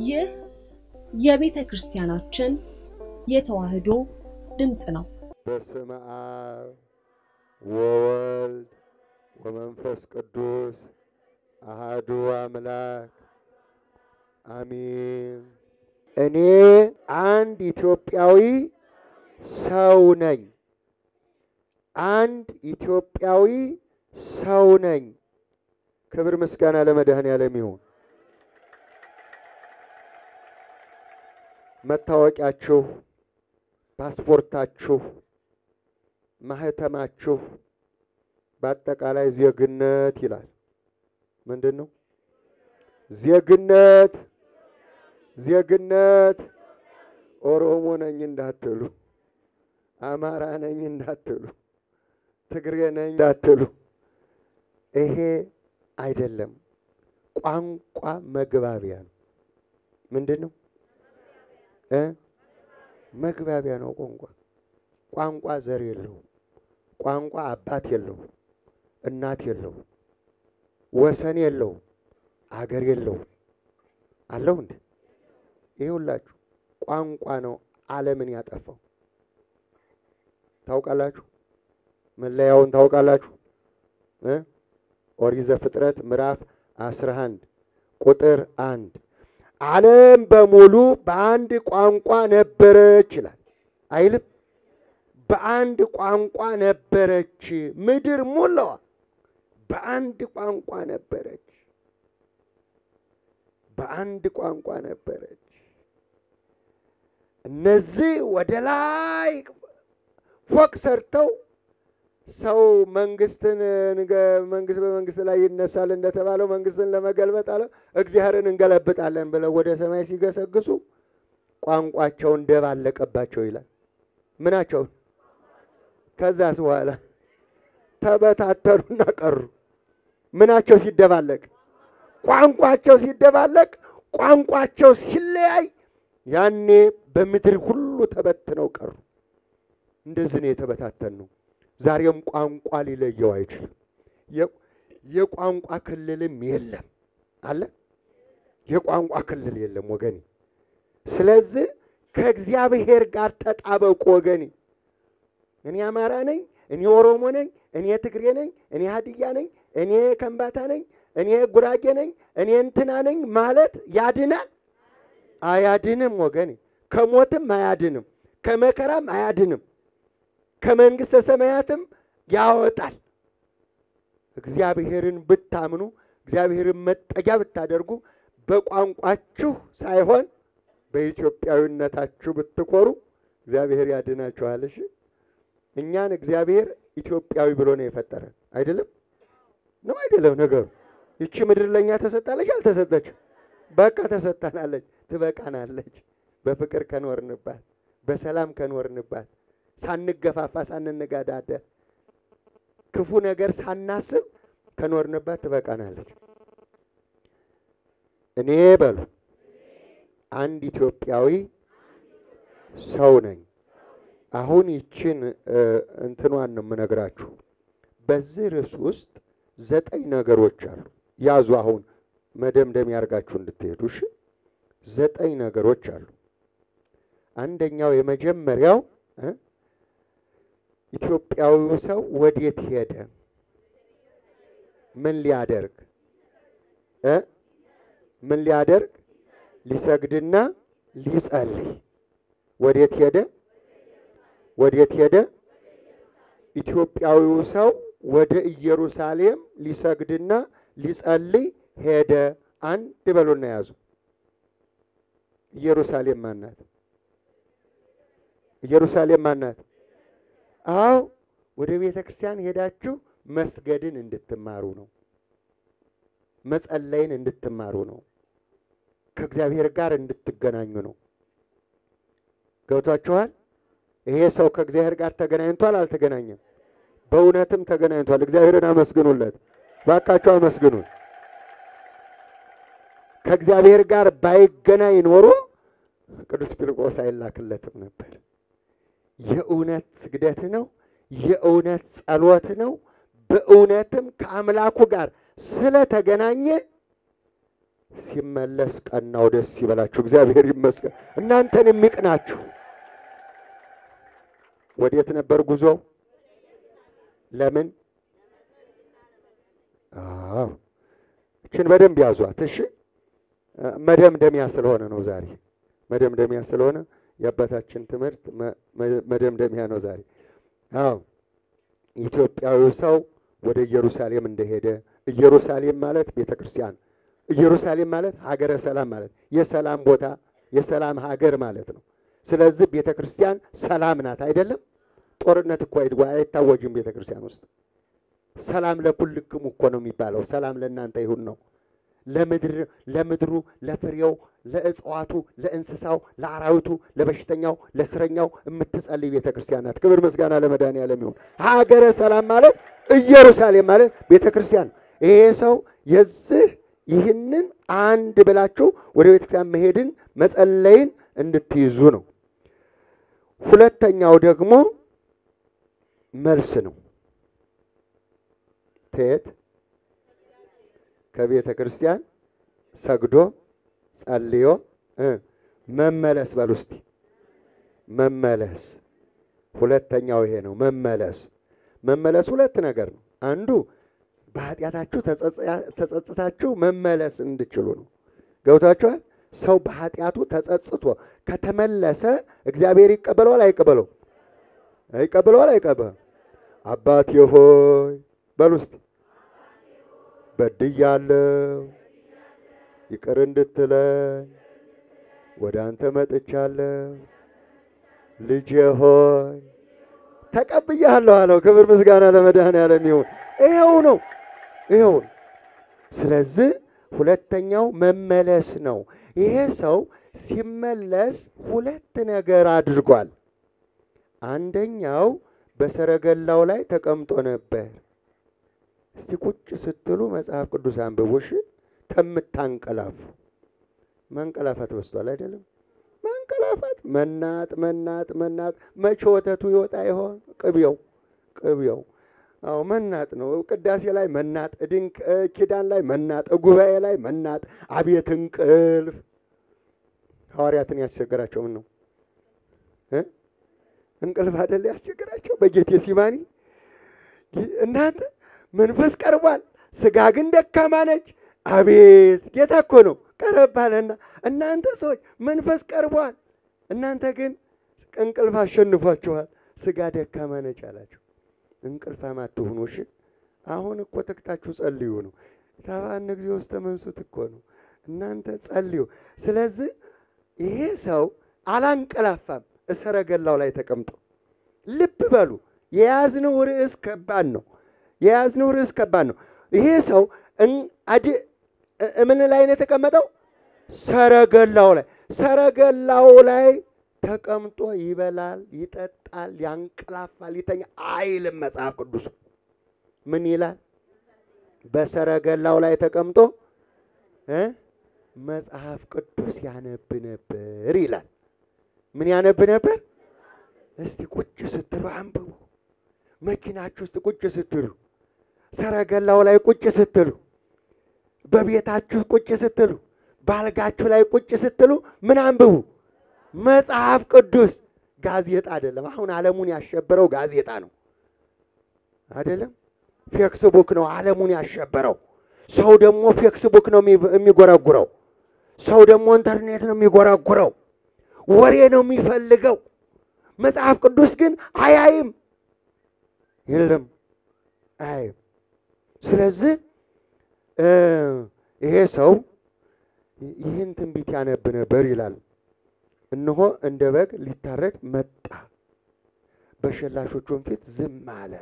ይህ የቤተ ክርስቲያናችን የተዋሕዶ ድምፅ ነው። በስመ አብ ወወልድ ወመንፈስ ቅዱስ አሃዱ አምላክ አሚን። እኔ አንድ ኢትዮጵያዊ ሰው ነኝ። አንድ ኢትዮጵያዊ ሰው ነኝ። ክብር ምስጋና ለመድኃኔዓለም ይሁን። መታወቂያችሁ፣ ፓስፖርታችሁ፣ ማህተማችሁ በአጠቃላይ ዜግነት ይላል። ምንድን ነው ዜግነት? ዜግነት ኦሮሞ ነኝ እንዳትሉ፣ አማራ ነኝ እንዳትሉ፣ ትግሬ ነኝ እንዳትሉ። ይሄ አይደለም። ቋንቋ መግባቢያ ነው። ምንድን ነው እ መግባቢያ ነው። ቋንቋ ቋንቋ ዘር የለውም። ቋንቋ አባት የለውም፣ እናት የለውም፣ ወሰን የለውም፣ አገር የለውም። አለው እንዴ? ይሄ ሁላችሁ ቋንቋ ነው ዓለምን ያጠፋው። ታውቃላችሁ? መለያውን ታውቃላችሁ? እ ኦሪት ዘፍጥረት ምዕራፍ አስራ አንድ ቁጥር አንድ ዓለም በሙሉ በአንድ ቋንቋ ነበረች ይላል አይልም? በአንድ ቋንቋ ነበረች ምድር ሙላዋ በአንድ ቋንቋ ነበረች። በአንድ ቋንቋ ነበረች። እነዚህ ወደ ላይ ፎቅ ሰርተው ሰው መንግስትን መንግስት በመንግስት ላይ ይነሳል እንደተባለው መንግስትን ለመገልበጥ አለ እግዚአብሔርን እንገለብጣለን ብለው ወደ ሰማይ ሲገሰግሱ ቋንቋቸውን ደባለቀባቸው ይላል። ምናቸውን? ከዛስ በኋላ ተበታተኑና ቀሩ። ምናቸው ሲደባለቅ? ቋንቋቸው ሲደባለቅ፣ ቋንቋቸው ሲለያይ፣ ያኔ በምድር ሁሉ ተበትነው ቀሩ። እንደዚህ ነው የተበታተን ነው። ዛሬም ቋንቋ ሊለየው አይችልም። የቋንቋ ክልልም የለም አለ የቋንቋ ክልል የለም ወገኔ። ስለዚህ ከእግዚአብሔር ጋር ተጣበቁ ወገኔ። እኔ አማራ ነኝ፣ እኔ ኦሮሞ ነኝ፣ እኔ ትግሬ ነኝ፣ እኔ ሀዲያ ነኝ፣ እኔ ከምባታ ነኝ፣ እኔ ጉራጌ ነኝ፣ እኔ እንትና ነኝ ማለት ያድናል? አያድንም ወገኔ። ከሞትም አያድንም፣ ከመከራም አያድንም ከመንግሥተ ሰማያትም ያወጣል። እግዚአብሔርን ብታምኑ እግዚአብሔርን መጠጊያ ብታደርጉ በቋንቋችሁ ሳይሆን በኢትዮጵያዊነታችሁ ብትኮሩ እግዚአብሔር ያድናችኋል። እሺ እኛን እግዚአብሔር ኢትዮጵያዊ ብሎ ነው የፈጠረን። አይደለም ነው አይደለም? ነገሩ ይቺ ምድር ለእኛ ተሰጣለች አልተሰጠችም? በቃ ተሰጣናለች፣ ትበቃናለች። በፍቅር ከኖርንባት፣ በሰላም ከኖርንባት ሳንገፋፋ ሳንነጋዳደር ክፉ ነገር ሳናስብ ከኖርንባት ትበቃናለች። እኔ በሉ አንድ ኢትዮጵያዊ ሰው ነኝ። አሁን ይችን እንትኗን ነው የምነግራችሁ። በዚህ ርዕስ ውስጥ ዘጠኝ ነገሮች አሉ። ያዙ። አሁን መደምደም ያርጋችሁ እንድትሄዱ እሺ። ዘጠኝ ነገሮች አሉ። አንደኛው የመጀመሪያው ኢትዮጵያዊው ሰው ወዴት ሄደ? ምን ሊያደርግ እ ምን ሊያደርግ? ሊሰግድና ሊጸልይ። ወዴት ሄደ? ወዴት ሄደ? ኢትዮጵያዊው ሰው ወደ ኢየሩሳሌም ሊሰግድና ሊጸልይ ሄደ። አንድ በሉና ያዙ። ኢየሩሳሌም ማናት? ኢየሩሳሌም ማናት? አዎ ወደ ቤተ ክርስቲያን ሄዳችሁ መስገድን እንድትማሩ ነው። መጸለይን እንድትማሩ ነው። ከእግዚአብሔር ጋር እንድትገናኙ ነው። ገብቷችኋል? ይሄ ሰው ከእግዚአብሔር ጋር ተገናኝቷል? አልተገናኘም? በእውነትም ተገናኝቷል። እግዚአብሔርን አመስግኑለት፣ ባካችሁ አመስግኑን። ከእግዚአብሔር ጋር ባይገናኝ ኖሮ ቅዱስ ፊልጶስ አይላክለትም ነበር። የእውነት ስግደት ነው። የእውነት ጸሎት ነው። በእውነትም ከአምላኩ ጋር ስለተገናኘ ሲመለስ ቀናው ደስ ይበላችሁ። እግዚአብሔር ይመስገን። እናንተን የሚቅናችሁ ወዴት ነበር ጉዞው? ለምን? አዎ እችን በደንብ ያዟት። እሺ መደምደሚያ ስለሆነ ነው ዛሬ መደምደሚያ ስለሆነ የአባታችን ትምህርት መደምደሚያ ነው ዛሬ። አዎ ኢትዮጵያዊው ሰው ወደ ኢየሩሳሌም እንደሄደ ኢየሩሳሌም ማለት ቤተ ክርስቲያን፣ ኢየሩሳሌም ማለት ሀገረ ሰላም ማለት የሰላም ቦታ የሰላም ሀገር ማለት ነው። ስለዚህ ቤተ ክርስቲያን ሰላም ናት አይደለም? ጦርነት እኮ አይታወጅም ቤተ ክርስቲያን ውስጥ። ሰላም ለኩልክሙ እኮ ነው የሚባለው። ሰላም ለእናንተ ይሁን ነው ለምድር ለምድሩ ለፍሬው ለእጽዋቱ ለእንስሳው ለአራዊቱ ለበሽተኛው ለእስረኛው የምትጸልይ ቤተ ክርስቲያን ናት። ክብር ምስጋና ለመድኃኒዓለም ይሁን። ሀገረ ሰላም ማለት ኢየሩሳሌም ማለት ቤተ ክርስቲያን ነው። ይሄ ሰው የዚህ ይህንን አንድ ብላችሁ ወደ ቤተ ክርስቲያን መሄድን መጸለይን እንድትይዙ ነው። ሁለተኛው ደግሞ መልስ ነው። ተየት ከቤተ ክርስቲያን ሰግዶ ጸልዮ መመለስ በል ውስጥ መመለስ። ሁለተኛው ይሄ ነው መመለስ። መመለስ ሁለት ነገር ነው። አንዱ በኃጢአታችሁ ተጸጽታችሁ መመለስ እንድችሉ ነው። ገብታችኋል? ሰው በኃጢአቱ ተጸጽቶ ከተመለሰ እግዚአብሔር ይቀበለዋል አይቀበለው? አይቀበለዋል አይቀበለው? አባቴ ሆይ በል ውስጥ በድያለሁ ይቅር እንድትለኝ ወደ አንተ መጥቻለሁ። ልጄ ሆይ ተቀብያለሁ አለው። ክብር ምስጋና ለመድኃኔዓለም ይሁን። ይኸው ነው ይኸው። ስለዚህ ሁለተኛው መመለስ ነው። ይሄ ሰው ሲመለስ ሁለት ነገር አድርጓል። አንደኛው በሰረገላው ላይ ተቀምጦ ነበር። እስቲ ቁጭ ስትሉ መጽሐፍ ቅዱስ አንብቡሽ። ከምታንቀላፉ ማንቀላፋት በስቷል አይደለም? ማንቀላፋት፣ መናጥ፣ መናጥ፣ መናጥ። መቼ ወተቱ ይወጣ ይሆን? ቅቤው ቅቤው። አዎ መናጥ ነው። ቅዳሴ ላይ መናጥ፣ ድንቅ ኪዳን ላይ መናጥ፣ ጉባኤ ላይ መናጥ። አቤት እንቅልፍ! ሐዋርያትን ያስቸገራቸው ምን ነው? እንቅልፍ አይደል ያስቸገራቸው በጌቴ ሲማኒ እናንተ መንፈስ ቀርቧል፣ ስጋ ግን ደካማ ነች። አቤት ጌታ እኮ ነው ቀረብ አለና፣ እናንተ ሰዎች መንፈስ ቀርቧል፣ እናንተ ግን እንቅልፍ አሸንፏችኋል፣ ስጋ ደካማ ነች አላቸው። እንቅልፋም አትሁኑ እሺ። አሁን እኮ ተግታችሁ ጸልዩ ነው። ታባን እግዚኦ ውስጥ ተመንሱት እኮ ነው። እናንተ ጸልዩ። ስለዚህ ይሄ ሰው አላንቀላፋም፣ እሰረገላው ላይ ተቀምጦ። ልብ በሉ የያዝነው ርዕስ ከባድ ነው። የያዝነው ርዕስ ከባድ ነው። ይሄ ሰው ምን ላይ ነው የተቀመጠው? ሰረገላው ላይ ሰረገላው ላይ ተቀምጦ ይበላል፣ ይጠጣል፣ ያንቀላፋል፣ ይተኛ አይልም። መጽሐፍ ቅዱስ ምን ይላል? በሰረገላው ላይ ተቀምጦ እ መጽሐፍ ቅዱስ ያነብ ነበር ይላል። ምን ያነብ ነበር? እስቲ ቁጭ ስትሉ አንብቡ። መኪናችሁ ውስጥ ቁጭ ስትሉ፣ ሰረገላው ላይ ቁጭ ስትሉ፣ በቤታችሁ ቁጭ ስትሉ፣ ባልጋችሁ ላይ ቁጭ ስትሉ ምን አንብቡ? መጽሐፍ ቅዱስ። ጋዜጣ አይደለም። አሁን ዓለሙን ያሸበረው ጋዜጣ ነው አይደለም። ፌክስቡክ ነው ዓለሙን ያሸበረው። ሰው ደግሞ ፌክስቡክ ነው የሚጎረጉረው። ሰው ደግሞ ኢንተርኔት ነው የሚጎረጉረው። ወሬ ነው የሚፈልገው። መጽሐፍ ቅዱስ ግን አያይም፣ የለም አያይም። ስለዚህ ይሄ ሰው ይህን ትንቢት ያነብ ነበር ይላል። እነሆ እንደ በግ ሊታረድ መጣ፣ በሸላሾቹም ፊት ዝም አለ።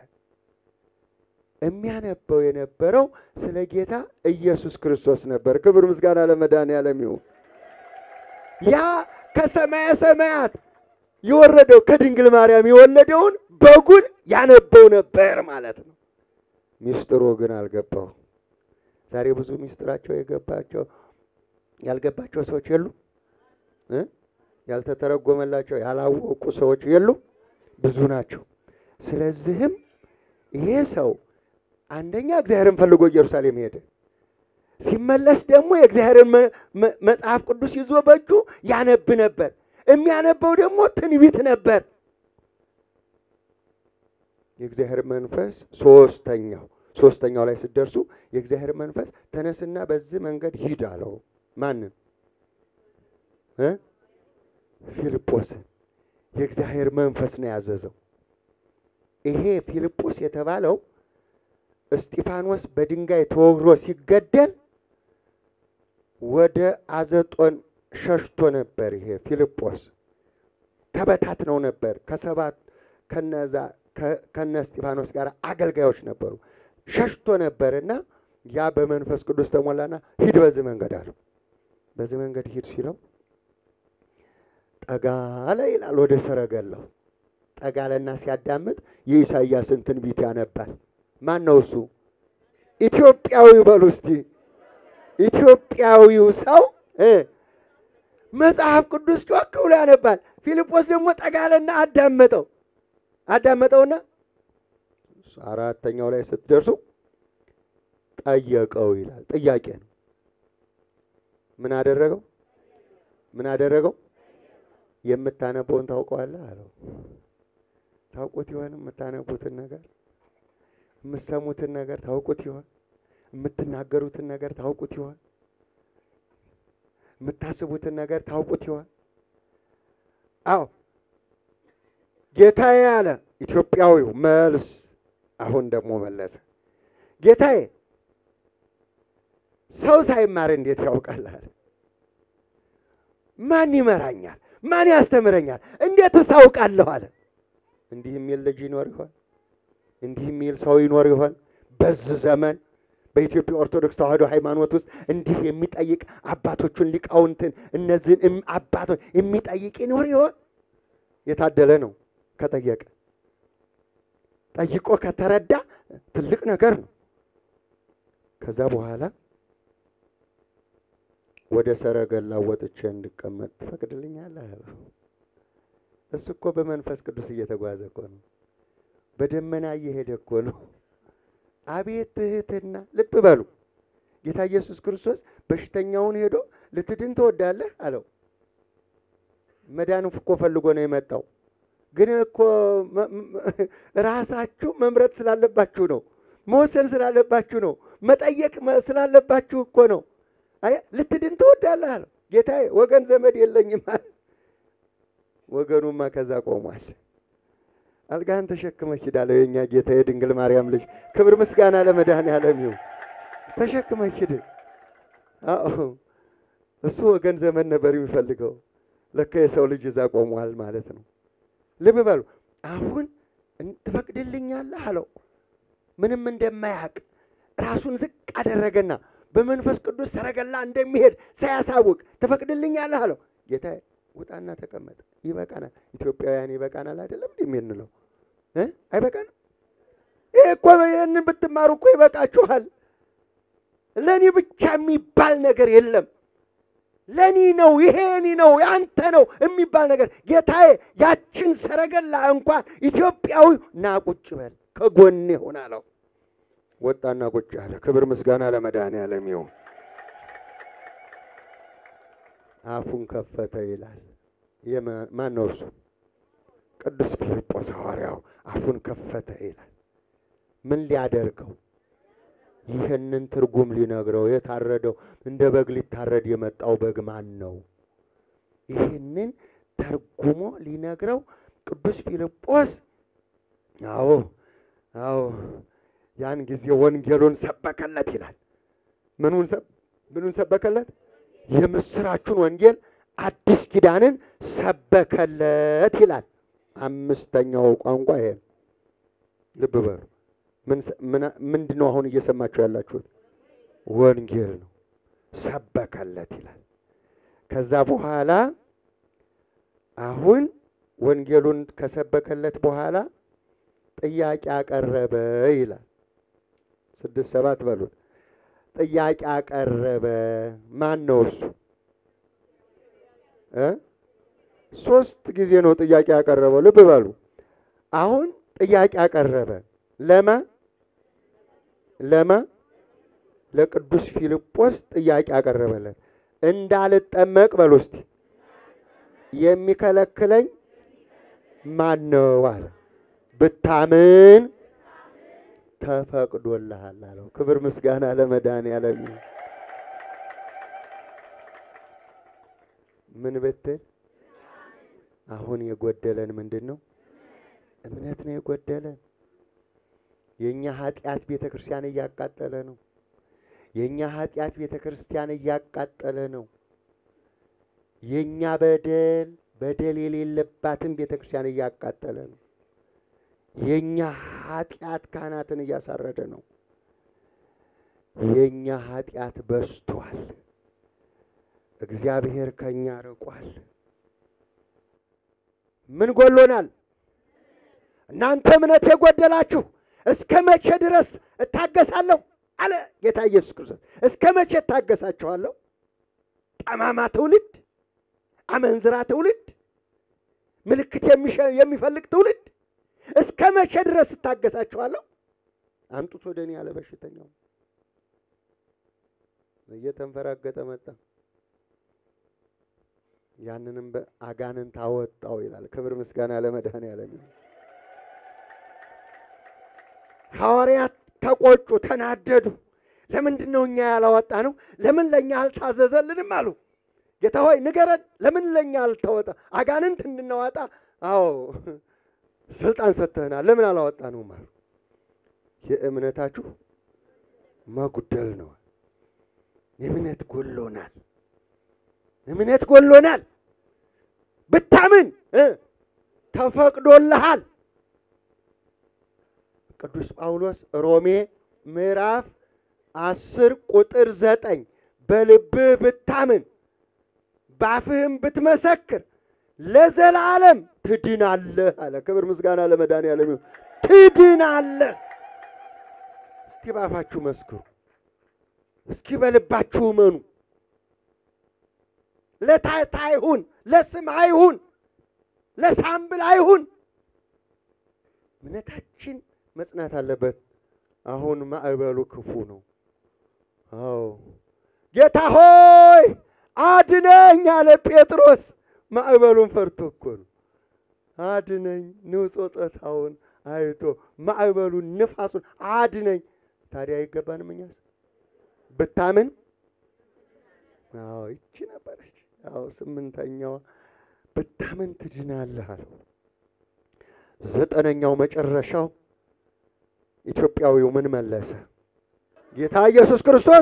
የሚያነበው የነበረው ስለ ጌታ ኢየሱስ ክርስቶስ ነበር። ክብር ምስጋና ለመድኃኔዓለም ይሁን። ያ ከሰማየ ሰማያት የወረደው ከድንግል ማርያም የወለደውን በጉን ያነበው ነበር ማለት ነው። ሚስጥሩ ግን አልገባው። ዛሬ ብዙ ሚስጥራቸው የገባቸው ያልገባቸው ሰዎች የሉ እ ያልተተረጎመላቸው ያላወቁ ሰዎች የሉ ብዙ ናቸው። ስለዚህም ይሄ ሰው አንደኛ እግዚአብሔርን ፈልጎ ኢየሩሳሌም ሄደ። ሲመለስ ደግሞ የእግዚአብሔርን መ- መ- መጽሐፍ ቅዱስ ይዞ በእጁ ያነብ ነበር። የሚያነበው ደግሞ ትንቢት ነበር። የእግዚአብሔር መንፈስ ሶስተኛው ሶስተኛው ላይ ስትደርሱ የእግዚአብሔር መንፈስ ተነስና በዚህ መንገድ ሂድ አለው። ማንን እ ፊልጶስን የእግዚአብሔር መንፈስ ነው ያዘዘው። ይሄ ፊልጶስ የተባለው እስጢፋኖስ በድንጋይ ተወግሮ ሲገደል ወደ አዘጦን ሸሽቶ ነበር። ይሄ ፊልጶስ ተበታትነው ነበር። ከሰባት ከነዛ ከ- ከነ እስጢፋኖስ ጋር አገልጋዮች ነበሩ። ሸሽቶ ነበርና ያ በመንፈስ ቅዱስ ተሞላና ሂድ በዚህ መንገድ አለው። በዚህ መንገድ ሂድ ሲለው ጠጋ አለ ይላል። ወደ ሰረገላው ጠጋ አለና ሲያዳምጥ የኢሳይያስን ትንቢት ያነባል። ማን ነው እሱ? ኢትዮጵያዊ በሉ እስቲ። ኢትዮጵያዊው ሰው እ መጽሐፍ ቅዱስ ጮክ ብሎ ያነባል። ፊልጶስ ደግሞ ጠጋ አለና አዳመጠው። አዳመጠውና አራተኛው ላይ ስትደርሱ ጠየቀው ይላል። ጥያቄ ነው። ምን አደረገው? ምን አደረገው? የምታነበውን ታውቀዋለህ አለው። ታውቁት ይሆን? የምታነቡትን ነገር የምትሰሙትን ነገር ታውቁት ይሆን? የምትናገሩትን ነገር ታውቁት ይሆን? የምታስቡትን ነገር ታውቁት ይሆን? አዎ ጌታዬ አለ ኢትዮጵያዊው። መልስ አሁን ደግሞ መለሰ። ጌታዬ ሰው ሳይማር እንዴት ያውቃል አለ። ማን ይመራኛል? ማን ያስተምረኛል? እንዴትስ አውቃለሁ አለ። እንዲህ የሚል ልጅ ይኖር ይሆን? እንዲህ የሚል ሰው ይኖር ይሆን? በዚህ ዘመን በኢትዮጵያ ኦርቶዶክስ ተዋሕዶ ሃይማኖት ውስጥ እንዲህ የሚጠይቅ አባቶቹን ሊቃውንትን እነዚህን እም- አባቶች የሚጠይቅ ይኖር ይሆን? የታደለ ነው ከጠየቀ። ጠይቆ ከተረዳ ትልቅ ነገር ነው። ከዛ በኋላ ወደ ሰረገላ ወጥቼ እንድቀመጥ ትፈቅድልኛለህ አለው። እሱ እኮ በመንፈስ ቅዱስ እየተጓዘ እኮ ነው። በደመና እየሄደ እኮ ነው። አቤት ትህትና! ልብ በሉ ጌታ ኢየሱስ ክርስቶስ በሽተኛውን ሄዶ ልትድን ትወዳለህ አለው። መዳን እኮ ፈልጎ ነው የመጣው። ግን እኮ መ- መ- ራሳችሁ መምረጥ ስላለባችሁ ነው። መወሰን ስላለባችሁ ነው። መጠየቅ መ- ስላለባችሁ እኮ ነው። አይ ልትድን ትወዳለህ አለው። ጌታዬ ወገን ዘመድ የለኝም አለ። ወገኑማ ከዛ ቆሟል። አልጋህን ተሸክመህ ሂድ አለው የእኛ ጌታ የድንግል ማርያም ልጅ። ክብር ምስጋና ለመድኃኔዓለም ይሁን። ተሸክመህ ሂድ። አዎ እሱ ወገን ዘመድ ነበር የሚፈልገው። ለካ የሰው ልጅ እዛ ቆሟል ማለት ነው። ልብ በሉ። አሁን እን- ትፈቅድልኛለህ አለው። ምንም እንደማያውቅ ራሱን ዝቅ አደረገና በመንፈስ ቅዱስ ሰረገላ እንደሚሄድ ሳያሳውቅ ትፈቅድልኛለህ አለው። ጌታዬ ውጣና ተቀመጥ፣ ይበቃናል። ኢትዮጵያውያን ይበቃናል አይደለም እንዲህ የምንለው እ አይበቃንም? ይህ እኮ ይህንን ብትማሩ እኮ ይበቃችኋል። ለእኔ ብቻ የሚባል ነገር የለም። ለእኔ ነው ይሄ እኔ ነው ያንተ ነው የሚባል ነገር ጌታዬ፣ ያችን ሰረገላ እንኳን ኢትዮጵያዊ ና ቁጭ በል ከጎኔ ሆን አለው። ወጣና ቁጭ አለ። ክብር ምስጋና ለመድኃኔዓለም ይሁን። አፉን ከፈተ ይላል። የማ- ማን ነው እሱ? ቅዱስ ፊልጶስ ሐዋርያው አፉን ከፈተ ይላል። ምን ሊያደርገው? ይህንን ትርጉም ሊነግረው የታረደው እንደ በግ ሊታረድ የመጣው በግ ማን ነው? ይህንን ተርጉሞ ሊነግረው ቅዱስ ፊልጶስ አዎ አዎ ያን ጊዜ ወንጌሉን ሰበከለት ይላል። ምኑን ሰብ- ምኑን ሰበከለት? የምስራቹን ወንጌል አዲስ ኪዳንን ሰበከለት ይላል። አምስተኛው ቋንቋ ይሄ ነው። ልብ በሉ። ምን ሰ- ምን- ምንድን ነው አሁን እየሰማችሁ ያላችሁት? ወንጌል ነው። ሰበከለት ይላል። ከዛ በኋላ አሁን ወንጌሉን ከሰበከለት በኋላ ጥያቄ አቀረበ ይላል። ስድስት ሰባት በሉት። ጥያቄ አቀረበ። ማን ነው እሱ? እ ሶስት ጊዜ ነው ጥያቄ ያቀረበው። ልብ በሉ። አሁን ጥያቄ አቀረበ። ለማ ለማ ለቅዱስ ፊልጶስ ጥያቄ አቀረበለት። እንዳልጠመቅ በል ውስጥ የሚከለክለኝ ማን ነው አለ። ብታምን ተፈቅዶልሃል አለው። ክብር ምስጋና ለመድኃኔዓለም ይሁን። ምን ብትል አሁን የጎደለን ምንድን ነው? እምነት ነው የጎደለን። የእኛ ኃጢአት ቤተ ክርስቲያን እያቃጠለ ነው። የእኛ ኃጢአት ቤተ ክርስቲያን እያቃጠለ ነው። የእኛ በደል በደል የሌለባትን ቤተ ክርስቲያን እያቃጠለ ነው። የእኛ ኃጢአት ካህናትን እያሳረደ ነው። የእኛ ኃጢአት በዝቷል። እግዚአብሔር ከእኛ ርቋል። ምን ጎሎናል? እናንተ እምነት የጎደላችሁ እስከ መቼ ድረስ እታገሳለሁ አለ ጌታ ኢየሱስ ክርስቶስ። እስከ መቼ እታገሳችኋለሁ? ጠማማ ትውልድ፣ አመንዝራ ትውልድ፣ ምልክት የሚሸ- የሚፈልግ ትውልድ እስከ መቼ ድረስ እታገሳችኋለሁ? አምጡት ወደ እኔ ያለ በሽተኛው እየተንፈራገጠ መጣ። ያንንም በአጋንንት አወጣው ይላል። ክብር ምስጋና ለመድኃኔዓለም ይሁን። ሐዋርያት ተቆጩ፣ ተናደዱ። ለምንድን ነው እኛ ያላወጣ ነው? ለምን ለእኛ አልታዘዘልንም አሉ። ጌታ ሆይ ንገረን፣ ለምን ለእኛ አልተወጣ? አጋንንት እንድናወጣ አዎ ስልጣን ሰጥተህናል፣ ለምን አላወጣ ነው አሉ። የእምነታችሁ መጉደል ነው። እምነት ጎሎናል። እምነት ጎሎናል። ብታምን እ ተፈቅዶልሃል። ቅዱስ ጳውሎስ ሮሜ ምዕራፍ አስር ቁጥር ዘጠኝ በልብህ ብታምን በአፍህም ብትመሰክር ለዘላለም ትድናለህ አለ። ክብር ምስጋና ለመድኃኔዓለም ይሁን። ትድናለህ። እስቲ በአፋችሁ መስክሩ፣ እስኪ በልባችሁ እመኑ። ለታይታ አይሁን፣ ለስም አይሁን፣ ለሳምብል አይሁን። እምነታችን መጽናት አለበት። አሁን ማዕበሉ ክፉ ነው። አዎ ጌታ ሆይ አድነኝ አለ ጴጥሮስ። ማዕበሉን ፈርቶ እኮ ነው። አድነኝ ንውጾጸታውን አይቶ ማዕበሉን ንፋሱን አድነኝ። ታዲያ አይገባንም እኛስ ብታምን? አዎ ይቺ ነበረች። አዎ ስምንተኛዋ ብታምን ትድናለህ አለው። ዘጠነኛው መጨረሻው ኢትዮጵያዊው ምን መለሰ? ጌታ ኢየሱስ ክርስቶስ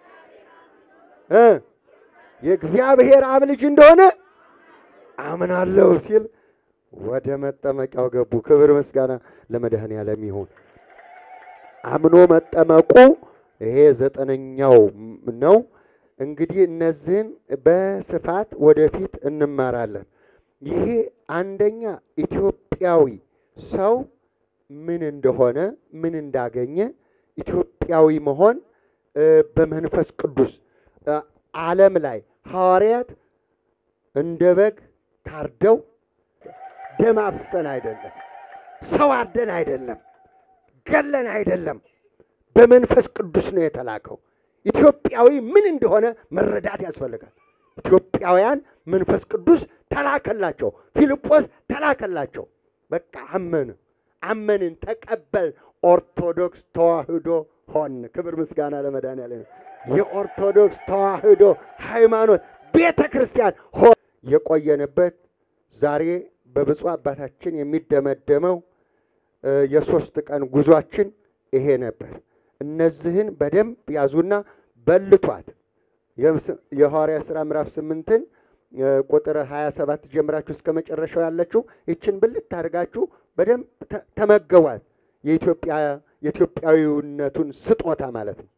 እ የእግዚአብሔር አብ ልጅ እንደሆነ አምናለሁ ሲል ወደ መጠመቂያው ገቡ። ክብር ምስጋና ለመድኃኔዓለም ይሁን። አምኖ መጠመቁ ይሄ ዘጠነኛው ነው። እንግዲህ እነዚህን በስፋት ወደፊት እንማራለን። ይሄ አንደኛ ኢትዮጵያዊ ሰው ምን እንደሆነ ምን እንዳገኘ ኢትዮጵያዊ መሆን እ በመንፈስ ቅዱስ እ ዓለም ላይ ሐዋርያት እንደ በግ ታርደው ደም አፍሰን አይደለም፣ ሰው አርደን አይደለም፣ ገለን አይደለም፣ በመንፈስ ቅዱስ ነው የተላከው። ኢትዮጵያዊ ምን እንደሆነ መረዳት ያስፈልጋል። ኢትዮጵያውያን መንፈስ ቅዱስ ተላከላቸው፣ ፊልጶስ ተላከላቸው። በቃ አመን አመንን፣ ተቀበል፣ ኦርቶዶክስ ተዋህዶ ሆን። ክብር ምስጋና ለመድኃኔዓለም። የኦርቶዶክስ ተዋህዶ ሃይማኖት ቤተ ክርስቲያን ሆን የቆየንበት ዛሬ በብፁዕ አባታችን የሚደመደመው እ የሶስት ቀን ጉዟችን ይሄ ነበር። እነዚህን በደንብ ያዙና በልቷት። የምስ- የሐዋርያት ሥራ ምዕራፍ ስምንትን እ ቁጥር ሀያ ሰባት ጀምራችሁ እስከ መጨረሻው ያለችው ይችን ብልት አድርጋችሁ በደንብ ተ- ተመገቧት። የኢትዮጵያ የኢትዮጵያዊነቱን ስጦታ ማለት ነው።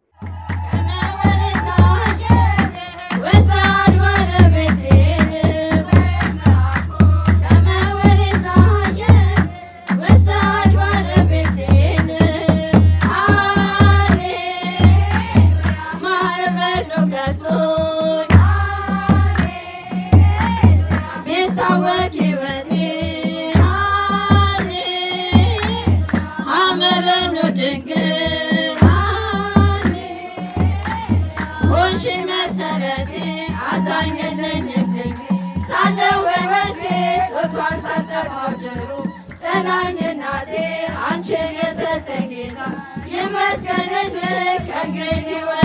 ድንግል ጋሽ መሰረቴ አዛኝ የለኝም ድንግል ሳለው በመስኬ ጡቷን ሳጠፋው ድሩ ጠናኝ እናቴ አንቺን የሰጠኝ ጌታ ይመስገንልህ ከእንግዲህ